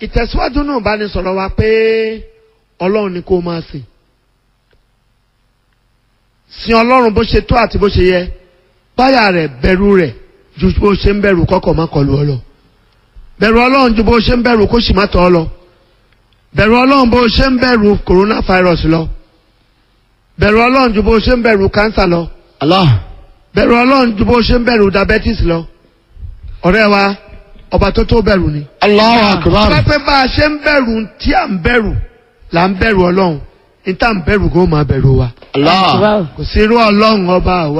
ìtẹ̀síwájú náà bá ní sọ̀rọ̀ wa pé ọlọ́run ni kó máa sìn sin ọlọ́run bó ṣe tó àti bó ṣe yẹ báyà rẹ̀ bẹ̀rù rẹ̀ ju bó ṣe ń bẹ̀rù kọ́kọ́ má kọlu ọ lọ bẹ̀rù ọlọ́run ju bó ṣe ń bẹ̀rù kó sì má tọ́ ọ lọ bẹ̀rù ọlọ́run bó ṣe ń bẹ̀rù coronavirus lọ bẹ̀rù ọlọ́run ju bó ṣe ń bẹ̀rù cancer lọ Allah. bẹ̀rù ọlọ́run ju bó ṣe ń bẹ̀rù diabetes lọ ọ̀rẹ́ wa ọba tó tó bẹ̀rù ni. Allahu akbar. Bá pẹ́ bá a ṣe ń bẹ̀rù tí à ń bẹ̀rù là ń bẹ̀rù ọlọ́run ní tá à ń bẹ̀rù kó máa bẹ̀rù wa. Allah. Kò sí irú ọlọ́run ọba àwa.